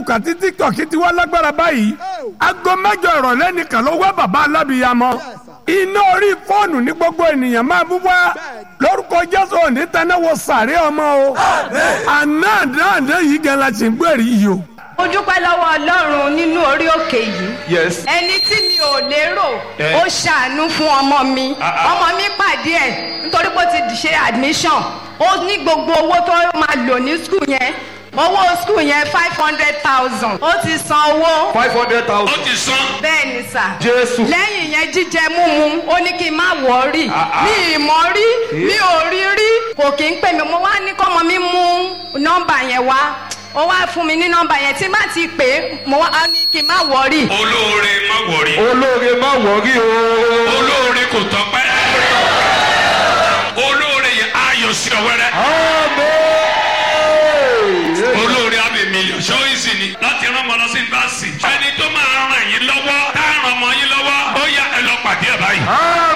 facebook àti tiktok ti wá lágbára báyìí aago mẹ́jọ ìrọ̀lẹ́ nìkan ló wá bàbá alábìyamọ iná orí fóònù ní gbogbo ènìyàn máa bú wá lórúkọ jésù òní tẹnáwó sàárẹ ọmọ o àná àdáǹdé yìí gan la ṣe ń gbèrè yìí o. mo dúpẹ́ lọ́wọ́ ọlọ́run nínú orí òkè yìí Yes. ẹni tí mi ò lérò Eh. ó ṣàánú fún ọmọ mi Ah, ah. ọmọ mi pàdé ẹ̀ nítorí pé ó ti ṣe admission ó ní gbogbo owó tó máa lò ní skul yẹn owó skul yẹn five hundred thousand ó ti san owó five hundred thousand. ti sán. bẹ́ẹ̀ ni sà Jésù. lẹ́yìn yẹn jíjẹ múmu ó ní kí n má wọ̀ọ́rì Ah, ah. mi ì mọ̀ rí mi ò rí rí kò kí ń pè mí mo wá ní kọ́mọ mi mú nọ́mbà yẹn wá ó wá fún mi ní nọ́mbà yẹn tí má ti pè é mo wá á ní kí n má wọ̀ọ́rì. olóore má wọrí. olóore má wọrí o. olóore kò tọpẹ́. olóore yẹn ayọ̀ sí ọ wẹ́rẹ́. Amen. olóore abẹ mílíọ̀n ṣọ́yìnsì ni láti rán ọmọ lọ sí yunifásitì. ẹni tó máa ràn yín lọ́wọ́ tá a ràn ọmọ yín lọ́wọ́ ó yá ẹ lọ pàdé ẹ báyìí.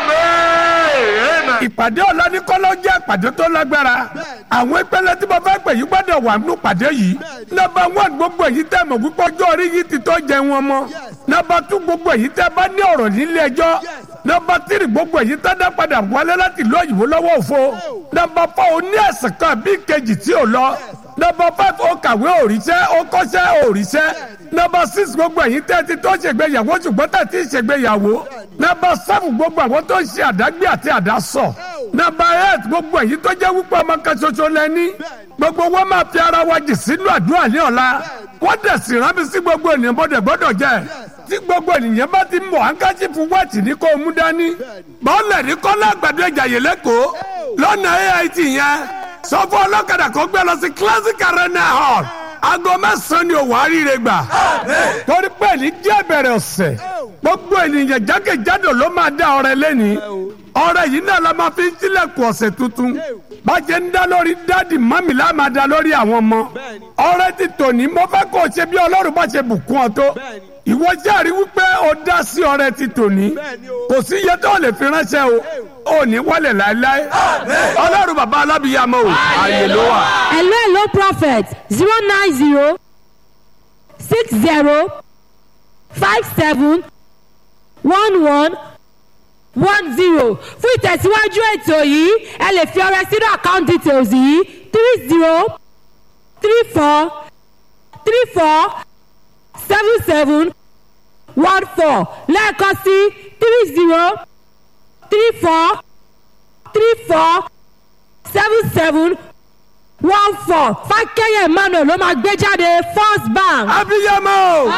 Amen. Amen. ìpàdé ọ̀làníkọ́lọ́ jẹ́ ìpàdé tó lágbára àwọn ìpele tí mo fẹ́ pè yí gbọ́dọ̀ wà nínú ìpàdé yìí nọ́mbà one gbogbo èyí tẹ́ mọ̀ wípé ọjọ́ orí yìí ti tó jẹ wọn mọ́ nọ́mbà two gbogbo èyí tẹ́ bá ní ọ̀rọ̀ nílé ẹjọ́ nọ́mbà three gbogbo èyí tẹ́ dá padà wálé láti ìlú òyìnbó lọ́wọ́ òfo nọ́mbà four ó ní ẹ̀sìn kan bí kejì tí ò lọ nọ́mbà five ó kàwé òrìṣẹ́ ó kọ́ṣẹ́ òrìṣẹ́ nọ́mbà six gbogbo èyí tẹ́ ti tó ṣègbéyàwó ṣùgbọ́n tẹ́ ti ṣègbéyàwó nọ́mbà seven gbogbo àwọn tó ń ṣe àdágbé àti àdásọ nọ́mbà eight gbogbo èyí tó jẹ́ wípé ọmọ kan ṣoṣo lẹ́ni gbogbo wọn máa fi ara wa jì sínú àdúrà ní ọ̀la wọ́n dẹ̀ sì rán mi sí gbogbo ènìyàn bọ́dẹ̀ gbọ́dọ̀ jẹ́ tí gbogbo ènìyàn bá ti mọ̀ àǹkájì fún wẹ́ẹ̀tì ní kó o mú dání bọ́ọ̀lẹ̀ ní kọ́lá àgbàdo ìjàyè lẹ́kọ̀ọ́ lọ́nà ait yẹn sọ fún ọlọ́kadà kó gbé lọ sí classic arena hall aago mẹ́sàn-án ni òwò àríire gbà torí pé ní jẹ́ bẹ̀rẹ̀ ọ̀sẹ̀ gbogbo ènìyàn jákèjádò ló máa dá ọrẹ lẹ́ni ọrẹ yìí náà la máa fi ń tilẹ̀kùn ọ̀sẹ̀ tuntun bàjẹ́ ń dá lórí dáàdì mọ́mì la máa dá lórí àwọn ọmọ ọrẹ ti tòní mo fẹ́ kó o ṣe bí ọlọ́run bá ṣe bùkún ọ tó ìwọ jẹ́rìí wípé o dá sí ọrẹ ti tòní kò sí iye tó lè fi ránṣẹ́ o ò ní wọlé láéláé ọlọ́run bàbá alábìyàmọ o ààyè ló wà. hello hello prophet zero nine zero six zero five seven one one one zero fún ìtẹ̀síwájú ètò yìí ẹ lè fi ọrẹ sínú account details yìí three zero three four three four seven seven one four lẹ́ẹ̀kan sí three zero three four three four seven seven one four fákẹ́yẹ̀ emmanuel ló máa gbé jáde first bank. abiyamọ o.